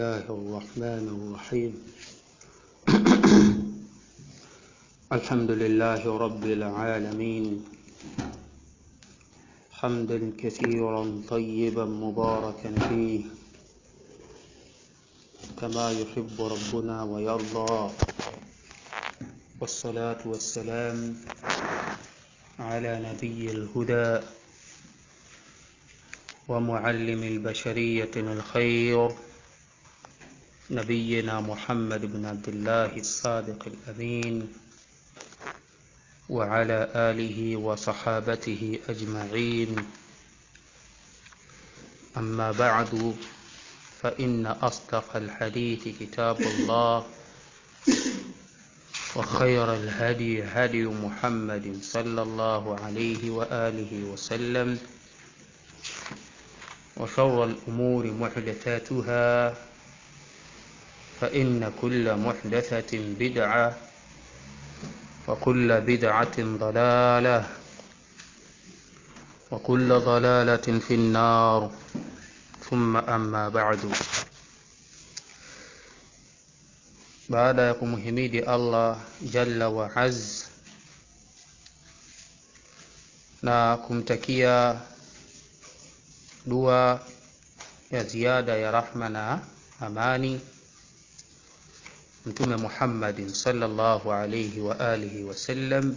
الله الرحمن الرحيم الحمد لله رب العالمين حمدا كثيرا طيبا مباركا فيه كما يحب ربنا ويرضى والصلاة والسلام على نبي الهدى ومعلم البشرية الخير نبينا محمد بن عبد الله الصادق الأمين وعلى آله وصحابته أجمعين أما بعد فإن أصدق الحديث كتاب الله وخير الهدي هدي محمد صلى الله عليه وآله وسلم وشر الأمور محدثاتها فإن كل محدثة بدعة وكل بدعة ضلالة وكل ضلالة في النار ثم أما بعد baada ya kumhimidi allah jalla wa az na kumtakia dua ya ziada ya rahma na amani mtume muhammadin salllahu alaihi wa alihi wasallam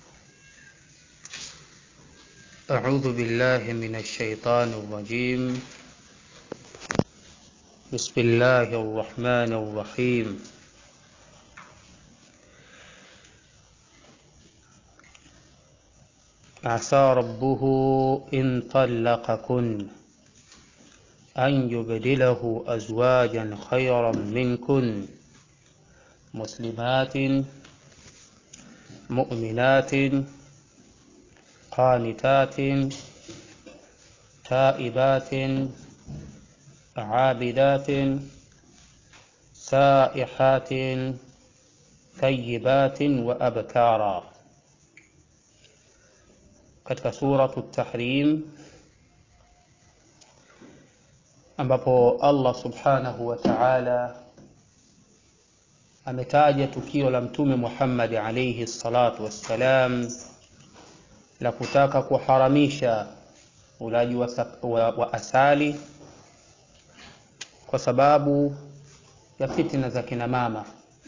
أعوذ بالله من الشيطان الرجيم بسم الله الرحمن الرحيم عسى ربه إن طلقكن أن يبدله أزواجا خيرا منكن مسلمات مؤمنات قانتات تائبات عابدات سائحات ثيبات وأبكارا katika suratu tahrim ambapo allah subhanahu wa taala ametaja tukio la mtume muhammadi alaihi salatu wassalam la kutaka kuharamisha ulaji wa, wa, wa asali kwa sababu ya fitina za kina mama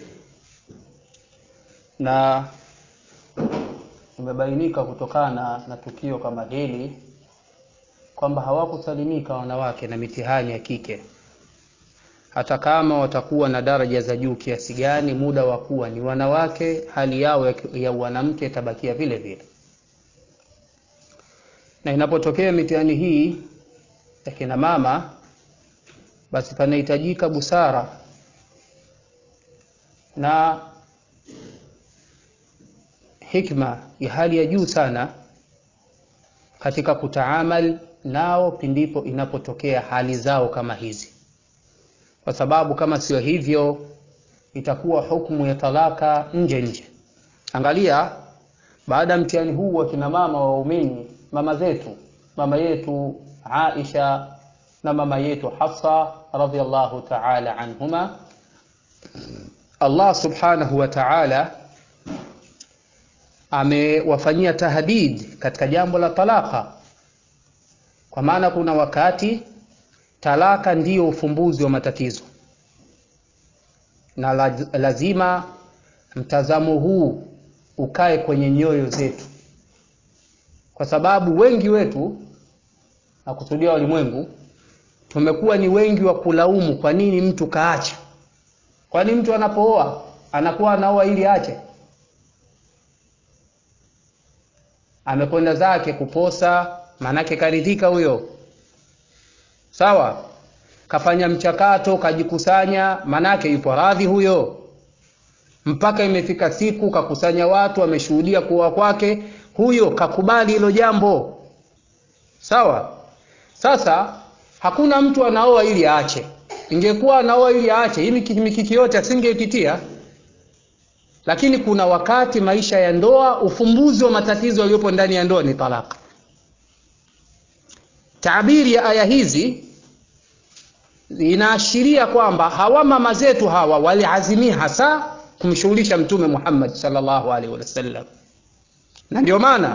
na imebainika kutokana na tukio kama hili kwamba hawakusalimika wanawake na mitihani ya kike hata kama watakuwa na daraja za juu kiasi gani muda wa kuwa ni wanawake hali yao ya, ya wanamke itabakia vile vile na inapotokea mitihani hii ya kina mama basi panahitajika busara na hikma ya hali ya juu sana katika kutaamal nao pindipo inapotokea hali zao kama hizi kwa sababu kama sio hivyo itakuwa hukumu ya talaka nje nje angalia baada ya mtihani huu wa kina mama waumini mama zetu mama yetu aisha na mama yetu hafsa radiallahu taala anhuma allah subhanahu wa taala amewafanyia tahdid katika jambo la talaka kwa maana kuna wakati talaka ndiyo ufumbuzi wa matatizo na lazima mtazamo huu ukae kwenye nyoyo zetu kwa sababu wengi wetu na kusudia walimwengu tumekuwa ni wengi wa kulaumu kwa nini mtu kaacha kwani mtu anapooa anakuwa anaoa ili aache amekwenda zake kuposa maanake karidhika huyo sawa kafanya mchakato kajikusanya maanake yupo radhi huyo mpaka imefika siku kakusanya watu ameshuhudia kuoa kwake huyo kakubali hilo jambo sawa sasa hakuna mtu anaoa ili aache ingekuwa anaoa ili aache hii mikiki yote asingeipitia lakini kuna wakati maisha ya ndoa ufumbuzi wa matatizo yaliyopo ndani ya ndoa ni talaka taabiri ya aya hizi inaashiria kwamba hawa mama zetu hawa waliazimia hasa kumshughulisha mtume Muhammad sallallahu alaihi wasallam, na ndio maana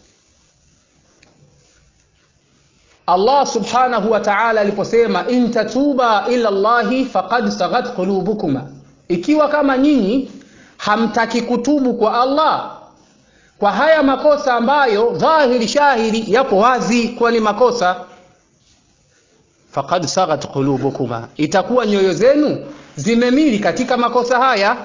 Allah subhanahu wa ta'ala aliposema in tatuba ila Allahi faqad saghat qulubukuma, ikiwa kama nyinyi hamtaki kutubu kwa Allah kwa haya makosa ambayo dhahiri shahiri yapo wazi kuwa ni makosa, faqad saghat qulubukuma, itakuwa nyoyo zenu zimemili katika makosa haya.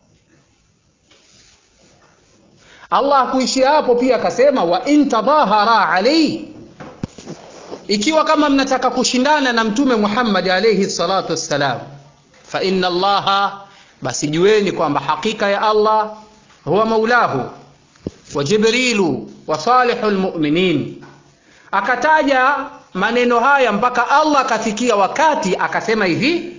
Allah kuishia hapo, pia akasema wa in tadhahara alayhi ikiwa kama mnataka kushindana na mtume Muhammad alayhi salatu wassalam, fa inna Allaha, basi jueni kwamba hakika ya Allah huwa maulahu wa Jibrilu wa salihul mu'minin. Akataja maneno haya mpaka Allah akafikia wakati akasema hivi,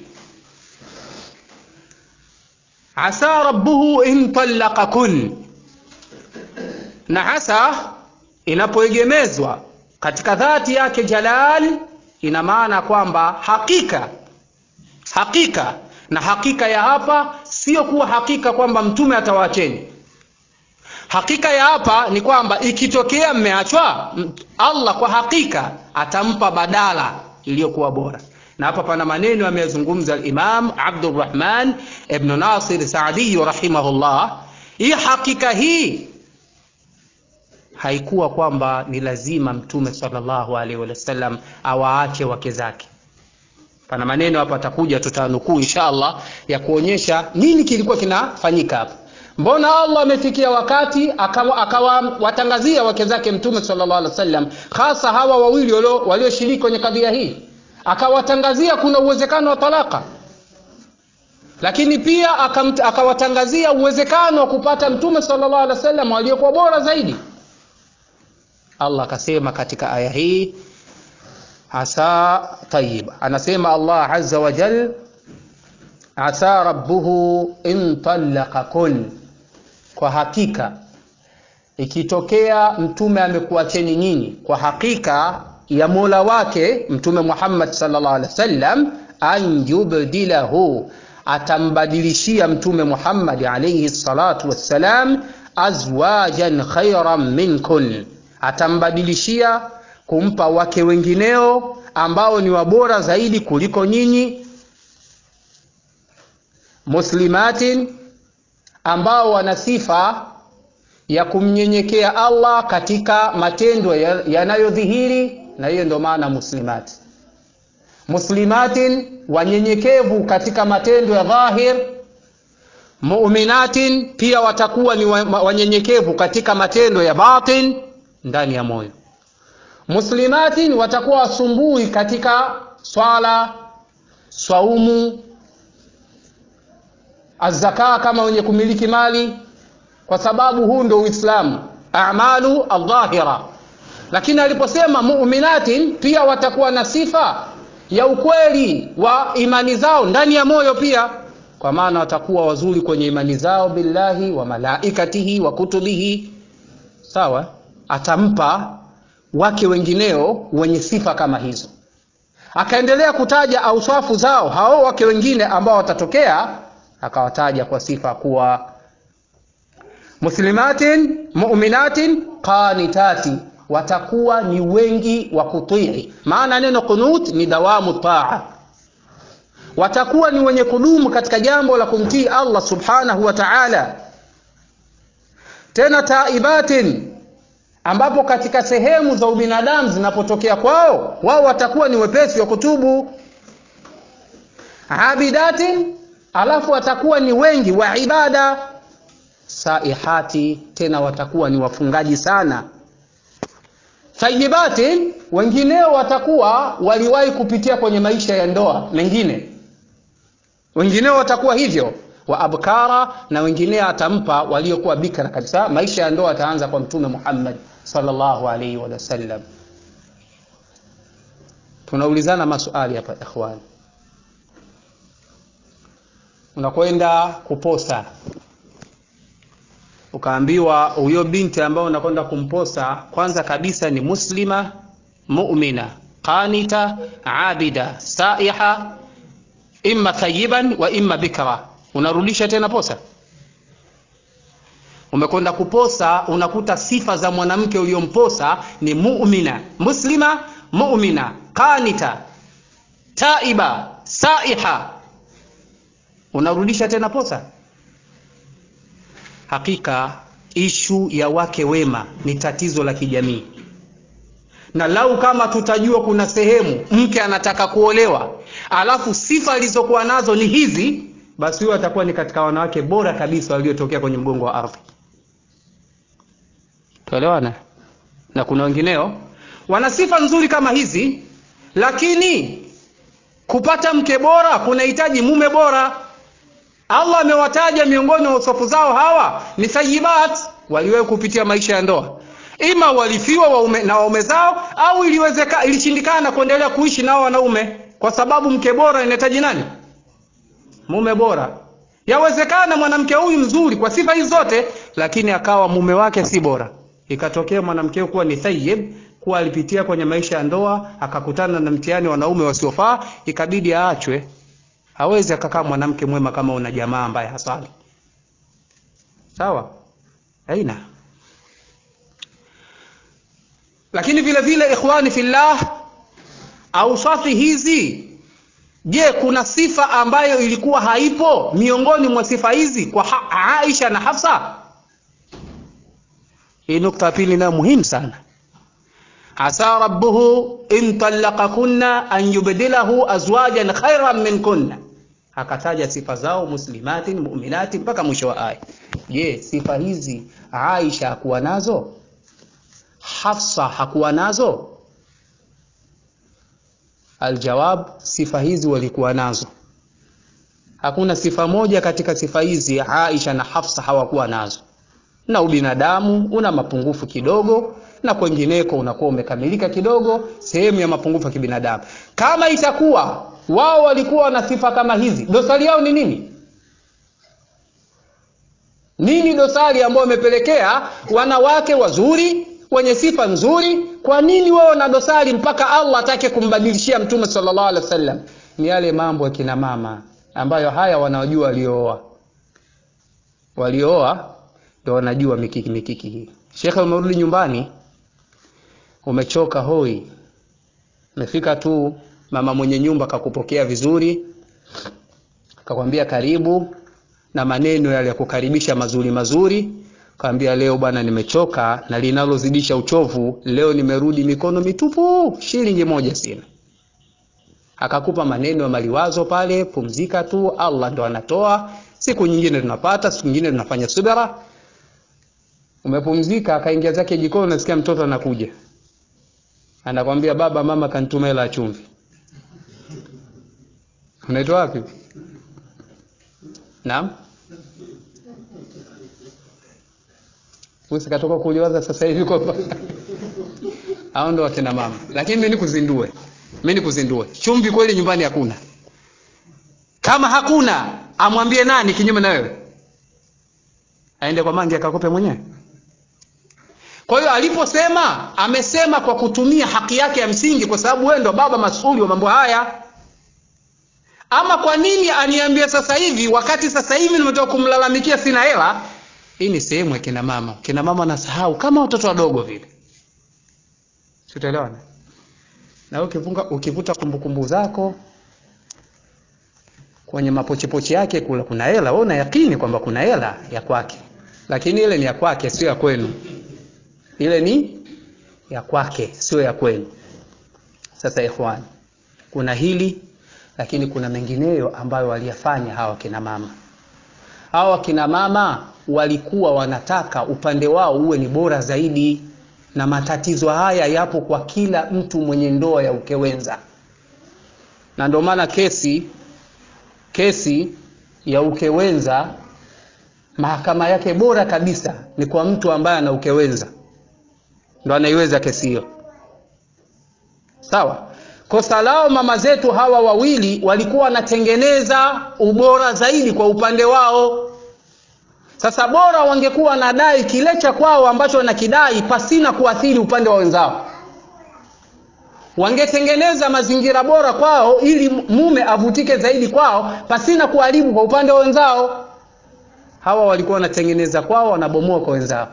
asa rabbuhu in talaqakun, na asa inapoegemezwa katika dhati yake jalal ina maana kwamba hakika hakika na hakika ya hapa sio kuwa hakika kwamba mtume atawaacheni hakika ya hapa ni kwamba ikitokea mmeachwa allah kwa hakika atampa badala iliyokuwa bora na hapa pana maneno ameyazungumza alimam abdurrahman ibnu nasir saadiyu rahimahullah hii hakika hii haikuwa kwamba ni lazima mtume sallallahu alaihi wasallam awaache wake zake pana maneno hapa atakuja tutanukuu insha allah ya kuonyesha nini kilikuwa kinafanyika hapa mbona allah amefikia wakati akawatangazia akawa wake zake mtume sallallahu alaihi wasallam hasa hawa wawili walioshiriki kwenye kadhia hii akawatangazia kuna uwezekano wa talaka lakini pia akawatangazia uwezekano wa kupata mtume sallallahu alaihi wasallam waliokuwa bora zaidi allah akasema katika aya hii asa tayib anasema allah azza wa jal asa rabbuhu in talaqakun kwa hakika ikitokea mtume amekuacheni nyinyi kwa hakika ya mola wake mtume muhammad sallallahu alaihi wasallam an yubdilahu atambadilishia mtume muhammad alaihi salatu wassalam azwajan khairan minkun atambadilishia kumpa wake wengineo ambao ni wabora zaidi kuliko nyinyi muslimatin ambao wana sifa ya kumnyenyekea allah katika matendo yanayodhihiri na hiyo ndio maana muslimati muslimatin wanyenyekevu katika matendo ya dhahir muminatin pia watakuwa ni wanyenyekevu katika matendo ya batin ndani ya moyo muslimatin watakuwa wasumbui katika swala swaumu azaka kama wenye kumiliki mali kwa sababu huu ndo uislamu amalu aldhahira lakini aliposema muminatin pia watakuwa na sifa ya ukweli wa imani zao ndani ya moyo pia kwa maana watakuwa wazuri kwenye imani zao billahi wa malaikatihi wa kutubihi sawa atampa wake wengineo wenye sifa kama hizo akaendelea kutaja auswafu zao hao wake wengine ambao watatokea akawataja kwa sifa kuwa muslimatin muminatin qanitati watakuwa ni wengi wa kutii maana neno qunut ni dawamu taa watakuwa ni wenye kudumu katika jambo la kumtii allah subhanahu wa taala tena taibatin ambapo katika sehemu za ubinadamu zinapotokea kwao wao watakuwa ni wepesi wa kutubu abidatin alafu watakuwa ni wengi wa ibada saihati tena watakuwa ni wafungaji sana thayibatin wengineo watakuwa waliwahi kupitia kwenye maisha ya ndoa mengine wengineo watakuwa hivyo wa abkara na wengineo atampa waliokuwa bikra kabisa maisha ya ndoa ataanza kwa mtume muhammad sallallahu alaihi wasallam tunaulizana maswali hapa ikhwani unakwenda kuposa ukaambiwa huyo binti ambayo unakwenda kumposa kwanza kabisa ni muslima mumina qanita abida saiha imma thayiban wa imma bikra unarudisha tena posa umekwenda kuposa unakuta sifa za mwanamke uliomposa ni mu'mina muslima mu'mina qanita taiba saiha unarudisha tena posa hakika ishu ya wake wema ni tatizo la kijamii na lau kama tutajua kuna sehemu mke anataka kuolewa alafu sifa alizokuwa nazo ni hizi basi huyo atakuwa ni katika wanawake bora kabisa waliotokea kwenye mgongo wa ardhi tuelewana na kuna wengineo wana sifa nzuri kama hizi lakini kupata mke bora kunahitaji mume bora allah amewataja miongoni mwa usofu zao hawa ni thayibat waliwahi kupitia maisha ya ndoa ima walifiwa waume, na waume zao au iliwezeka ilishindikana kuendelea kuishi nao wanaume kwa sababu mke bora inahitaji nani mume bora yawezekana mwanamke huyu mzuri kwa sifa hizi zote lakini akawa mume wake si bora ikatokea mwanamke kuwa ni thayyib kuwa alipitia kwenye maisha ya ndoa akakutana na mtihani wanaume wasiofaa ikabidi aachwe hawezi akakaa mwanamke mwema kama una jamaa ambaye hasali sawa aina lakini vile vile ikhwani fillah ausafi hizi je kuna sifa ambayo ilikuwa haipo miongoni mwa sifa hizi kwa ha aisha na hafsa hii nukta ya pili nayo muhimu sana asa rabbuhu in talaqakunna an yubdilahu azwajan khairan minkunna akataja sifa zao muslimatin muminatin mpaka mwisho wa aya je sifa hizi aisha hakuwa nazo hafsa hakuwa nazo aljawab sifa hizi walikuwa nazo hakuna sifa moja katika sifa hizi aisha na hafsa hawakuwa nazo na ubinadamu una mapungufu kidogo na kwengineko unakuwa umekamilika kidogo sehemu ya mapungufu ya kibinadamu kama itakuwa wao walikuwa na sifa kama hizi dosari yao ni nini nini dosari ambayo imepelekea wanawake wazuri wenye sifa nzuri kwa nini wao na dosari mpaka allah atake kumbadilishia mtume sallallahu alaihi wasallam ni yale mambo ya kina mama ambayo haya wanaojua waliooa waliooa ndio wanajua mikiki mikiki hii shekhe umerudi nyumbani umechoka hoi umefika tu mama mwenye nyumba kakupokea vizuri kakwambia karibu na maneno yale ya kukaribisha mazuri mazuri kaambia leo bwana nimechoka na linalozidisha uchovu leo nimerudi mikono mitupu shilingi moja sina akakupa maneno ya maliwazo pale pumzika tu allah ndo anatoa siku nyingine tunapata siku nyingine tunafanya subira umepumzika akaingia zake jikoni nasikia mtoto anakuja anakwambia baba mama kanituma hela ya chumvi unaitwa wapi naam usikatoka kuliwaza sasa hivi kwamba hao ndo wakina mama lakini mi nikuzindue mi nikuzindue chumvi kweli nyumbani hakuna kama hakuna amwambie nani kinyume na wewe aende kwa mangi akakope mwenyewe kwa hiyo aliposema amesema kwa kutumia haki yake ya msingi kwa sababu wewe ndo baba masuli wa mambo haya ama kwa nini aniambie sasa hivi wakati sasa hivi nimetoka kumlalamikia sina hela hii ni sehemu ya kina mama kina mama nasahau kama watoto wadogo vile tutaelewana na ukifunga ukivuta kumbukumbu zako kwenye mapochepoche yake kula kuna hela wewe una yakini kwamba kuna hela ya kwake lakini ile ni ya kwake sio ya kwenu ile ni ya kwake sio ya kwenu sasa ikhwani kuna hili lakini kuna mengineyo ambayo waliyafanya hawa kina mama hawa kina mama walikuwa wanataka upande wao uwe ni bora zaidi na matatizo haya yapo kwa kila mtu mwenye ndoa ya ukewenza na ndio maana kesi kesi ya ukewenza mahakama yake bora kabisa ni kwa mtu ambaye ana ukewenza ndo anaiweza kesi hiyo sawa kosa lao mama zetu hawa wawili walikuwa wanatengeneza ubora zaidi kwa upande wao sasa bora wangekuwa wanadai kile cha kwao ambacho wanakidai pasina kuathiri upande wa wenzao wangetengeneza mazingira bora kwao ili mume avutike zaidi kwao pasina kuharibu kwa upande wa wenzao hawa walikuwa wanatengeneza kwao wanabomoa kwa wenzao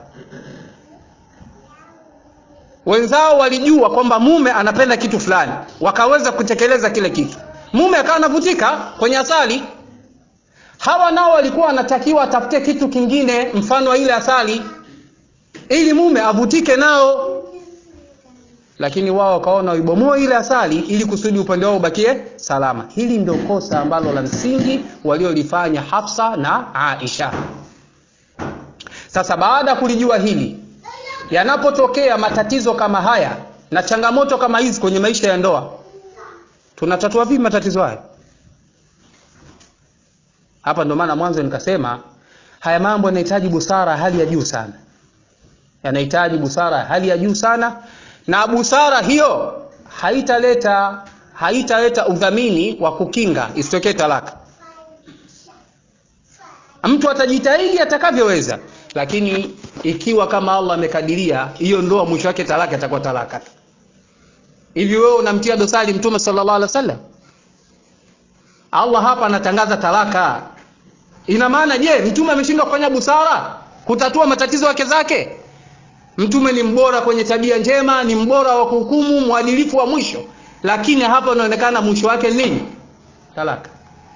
wenzao walijua kwamba mume anapenda kitu fulani wakaweza kutekeleza kile kitu mume akawa anavutika kwenye asali hawa nao walikuwa wanatakiwa atafute kitu kingine mfano wa ile asali ili mume avutike nao lakini wao wakaona waibomoe ile asali ili kusudi upande wao ubakie salama hili ndio kosa ambalo la msingi waliolifanya hafsa na aisha sasa baada ya kulijua hili yanapotokea matatizo kama haya na changamoto kama hizi kwenye maisha ya ndoa tunatatua vipi matatizo haya hapa ndo maana mwanzo nikasema haya mambo yanahitaji busara hali ya juu sana yanahitaji busara hali ya juu sana na busara hiyo haitaleta haitaleta udhamini wa kukinga isitokee talaka mtu atajitahidi atakavyoweza lakini ikiwa kama allah amekadiria hiyo ndoa mwisho wake talaka itakuwa talaka hivi wewe unamtia dosari mtume sallallahu alaihi wasallam allah hapa anatangaza talaka ina maana je mtume ameshindwa kufanya busara kutatua matatizo wake zake mtume ni mbora kwenye tabia njema ni mbora wa kuhukumu mwadilifu wa mwisho lakini hapa unaonekana mwisho wake nini talaka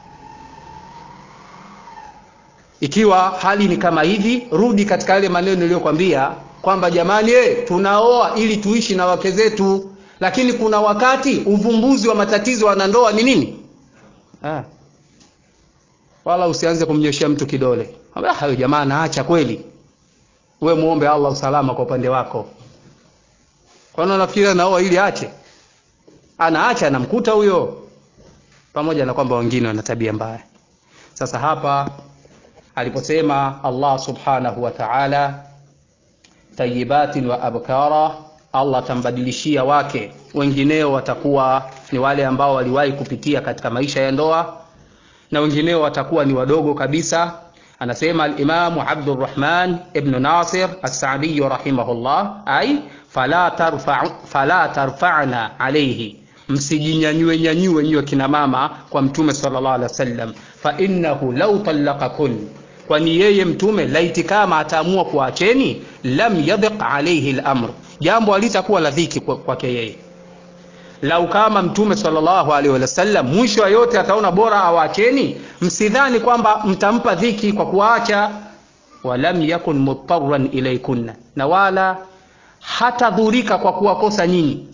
ikiwa hali ni kama hivi rudi katika yale maneno niliyokwambia kwamba jamani eh, tunaoa ili tuishi na wake zetu lakini kuna wakati uvumbuzi wa matatizo ya wanandoa ni nini ah. wala usianze kumnyoshea mtu kidole hayo jamaa naacha kweli we muombe allah usalama kwa upande wako kwani unafikiri anaoa ili ache anaacha anamkuta huyo pamoja na kwamba wengine wana tabia mbaya sasa hapa aliposema allah subhanahu wa taala tayibatin wa abkara allah atambadilishia wake wengineo watakuwa ni wale ambao waliwahi kupitia katika maisha ya ndoa na wengineo watakuwa ni wadogo kabisa anasema alimamu abdurrahman ibnu nasir assadiyu rahimahullah ai fala, tarfa, fala tarfana alaihi msijinyanyue nyanyue nyiwe kina mama kwa mtume salllah alih wasallam fainnahu lau talakakun kwani yeye mtume laiti kama ataamua kuacheni lam yadhiq alaihi lamr jambo alitakuwa la dhiki kwake yeye lau kama mtume salllahu alaihi wasallam mwisho wa yote ataona bora awaacheni msidhani kwamba mtampa dhiki kwa kuwaacha walam yakun mutaran ilaikunna na wala hatadhurika kwa kuwakosa nyinyi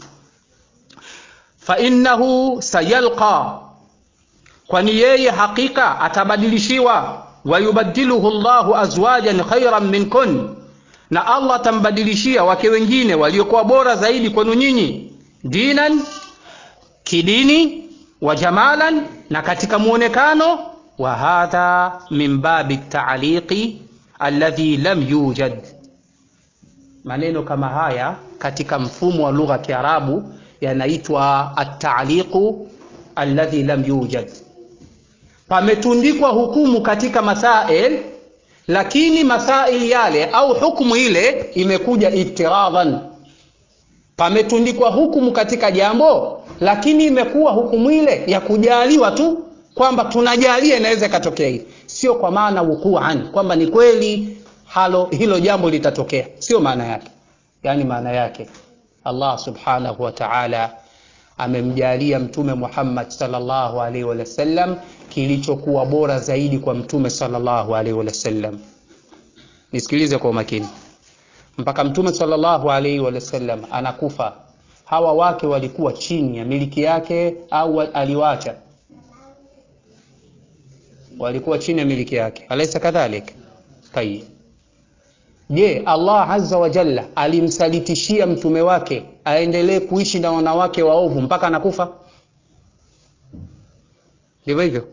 fainnahu sayalqa kwani yeye hakika atabadilishiwa wayubadiluhu llahu azwajan khairan minkun na allah atambadilishia wake wengine waliokuwa bora zaidi kwenu nyinyi dinan kidini wa jamalan na katika muonekano wa hadha min babi taaliqi alladhi lam yujad maneno kama haya katika mfumo wa lugha ya kiarabu yanaitwa ataliqu alladhi lam yujad pametundikwa hukumu katika masail lakini masail yale au hukumu ile imekuja iftiradhan pametundikwa hukumu katika jambo lakini imekuwa hukumu ile ya kujaliwa tu kwamba tunajalia inaweza ikatokea hili sio kwa maana wukuan kwamba ni kweli halo hilo jambo litatokea sio maana yake yaani maana yake allah subhanahu wa taala amemjalia mtume muhammad salllahu alaihi wasallam kilichokuwa bora zaidi kwa mtume salllahu alaihi wasallam nisikilize kwa umakini mpaka mtume salllahu alaihi wasallam anakufa hawa wake walikuwa chini ya miliki yake au aliwacha walikuwa chini ya miliki yake alaisa kadhalik tayib je allah aza wa jalla alimsalitishia mtume wake aendelee kuishi na wanawake waovu mpaka anakufa ndivyo hivyo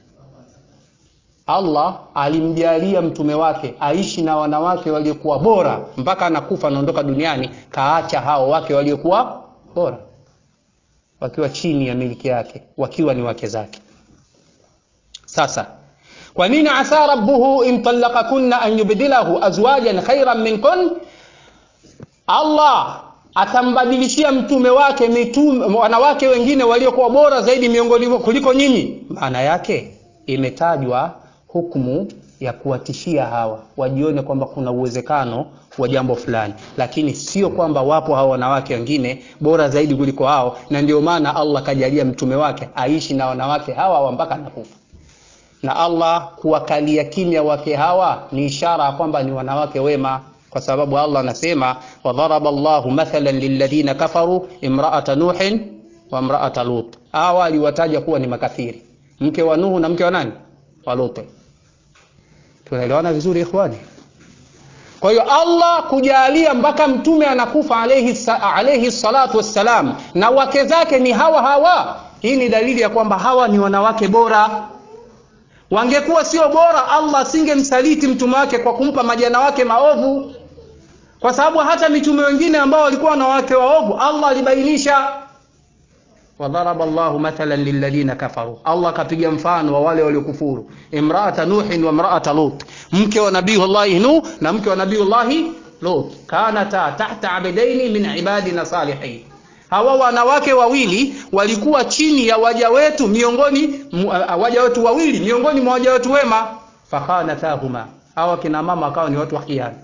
allah alimjalia mtume wake aishi na wanawake waliokuwa bora mpaka anakufa anaondoka duniani kaacha hao wake waliokuwa bora wakiwa chini ya miliki yake wakiwa ni wake zake sasa kwa nini asa rabbuhu in talaqakunna an yubdilahu azwajan khairan minkun allah atambadilishia mtume wake mitume, wanawake wengine waliokuwa bora zaidi miongoni kuliko nyinyi maana yake imetajwa hukumu ya kuwatishia hawa wajione kwamba kuna uwezekano wa jambo fulani lakini sio kwamba wapo hawa wanawake wengine bora zaidi kuliko hao na ndio maana allah kajalia mtume wake aishi na wanawake hawa hawa mpaka anakufa na allah kuwakalia kimya wake hawa ni ishara ya kwamba ni wanawake wema kwa sababu allah anasema wadharaba llahu mathalan lilladhina kafaru imraata nuhin wa imraata lut hawa aliwataja kuwa ni makafiri mke wa nuhu na mke wa nani wa luti tunaelewana vizuri ikhwani kwa hiyo allah kujalia mpaka mtume anakufa alayhi, alayhi salatu wassalam na wake zake ni hawa hawa hii ni dalili ya kwamba hawa ni wanawake bora wangekuwa sio bora allah asingemsaliti mtume wake kwa kumpa majana wake maovu kwa sababu hata mitume wengine ambao walikuwa na wake waovu allah alibainisha wadharaba llahu mathalan lilladhina kafaru allah akapiga mfano wa wale waliokufuru imraata nuhin wa imraata lut mke wa nabiyullahi nuh na mke wa nabiyullahi lut kanata tahta abdaini min ibadina salihin hawa wanawake wawili walikuwa chini ya waja wetu miongoni waja wetu wawili miongoni mwa waja wetu wema fakhanatahuma hawa kina mama akawa ni watu wa khiana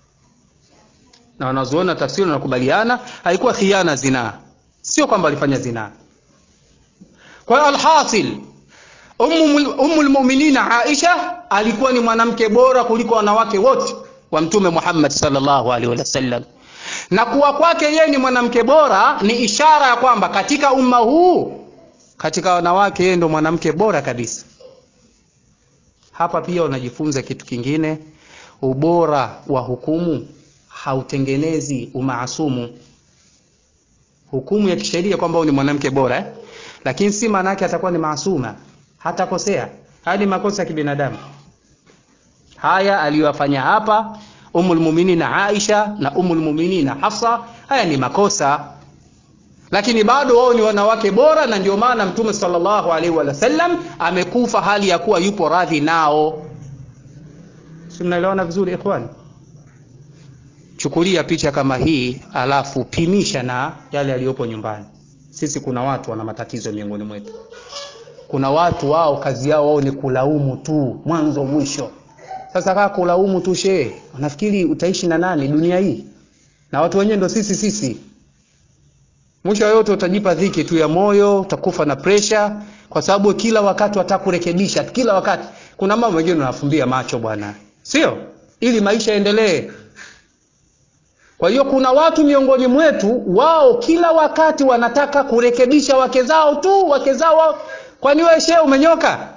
na wanazuona tafsiri wanakubaliana haikuwa khiana zinaa sio kwamba walifanya zinaa kwa hiyo alhasil ummu lmuminina aisha alikuwa ni mwanamke bora kuliko wanawake wote wa mtume muhammad salllahu alaihi wasallam na kuwa kwake yeye ni mwanamke bora ni ishara ya kwamba katika umma huu katika wanawake yeye ndo mwanamke bora kabisa hapa pia unajifunza kitu kingine ubora wa hukumu hautengenezi umaasumu hukumu ya kisheria kwamba ni mwanamke bora eh? lakini si maana yake atakuwa ni maasuma hatakosea haya ni makosa ya kibinadamu haya aliyowafanya hapa umulmuminina aisha na umulmuminina hafsa haya ni makosa lakini bado wao ni wanawake bora na ndio maana mtume salllahu alaihi wasallam amekufa hali ya kuwa yupo radhi nao si mnaelewana vizuri ikhwani chukulia picha kama hii alafu pimisha na yale yaliyopo nyumbani sisi kuna watu wana matatizo miongoni mwetu kuna watu wao kazi yao wao ni kulaumu tu mwanzo mwisho sasa kaa kulaumu tu shee unafikiri utaishi na nani dunia hii na watu wenyewe ndo sisi sisi mwisho yote utajipa dhiki tu ya moyo utakufa na presha kwa sababu kila wakati wataka kurekebisha kila wakati kuna mambo mengine unafumbia macho bwana sio ili maisha yaendelee kwa hiyo kuna watu miongoni mwetu wao kila wakati wanataka kurekebisha wake zao tu wake zao wao kwani wewe shehe umenyoka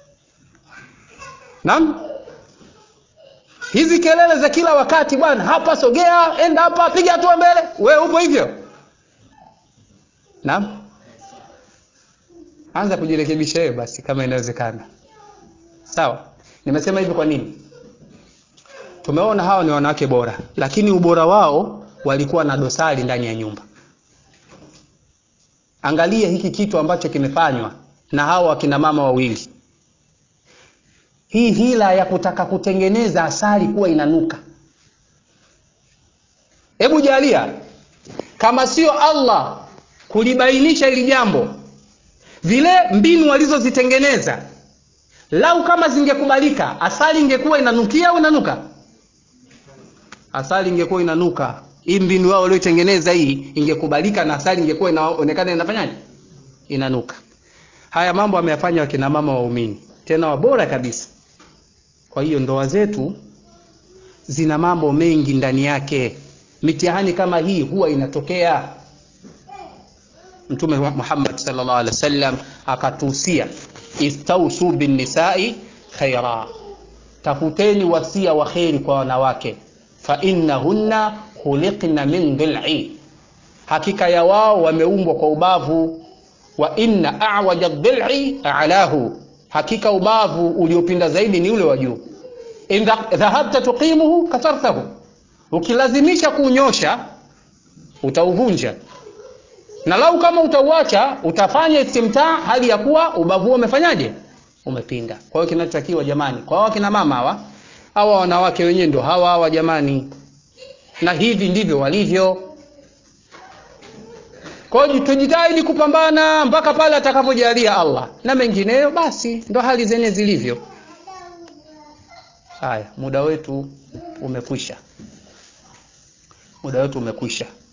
naam hizi kelele za kila wakati bwana hapa sogea enda hapa piga hatua mbele wewe upo hivyo naam anza kujirekebisha wewe basi kama inawezekana sawa nimesema hivi kwa nini tumeona hawa ni wanawake bora lakini ubora wao walikuwa na dosari ndani ya nyumba angalia hiki kitu ambacho kimefanywa na hawa wakina mama wawili hii hila ya kutaka kutengeneza asali kuwa inanuka hebu jalia kama sio allah kulibainisha hili jambo vile mbinu walizozitengeneza lau kama zingekubalika asali ingekuwa inanukia au inanuka asali ingekuwa inanuka hii mbinu yao walioitengeneza hii ingekubalika na asali ingekuwa inaonekana inafanyaje inanuka haya mambo ameyafanya wakina mama waumini tena wabora kabisa kwa hiyo ndoa zetu zina mambo mengi ndani yake mitihani kama hii huwa inatokea mtume muhammad sallallahu alaihi wasallam akatuhusia istausu binnisai khaira tafuteni wasia wa kheri kwa wanawake fainnahunna khuliqna min dhil'i hakika ya wao wameumbwa kwa ubavu wa inna awaja dhil'i alahu hakika ubavu uliopinda zaidi ni ule wa juu in dhahabta tuqimuhu kasartahu ukilazimisha kuunyosha utauvunja na lau kama utauacha utafanya istimtaa hali ya kuwa ubavu huo umefanyaje umepinda kwa hiyo kinachotakiwa jamani kwa hawa kina mama hawa hawa wanawake wenyewe ndio hawa hawa jamani na hivi ndivyo walivyo kwa hiyo tujitahidi kupambana mpaka pale atakapojalia Allah na mengineyo basi ndo hali zenye zilivyo haya muda wetu umekwisha muda wetu umekwisha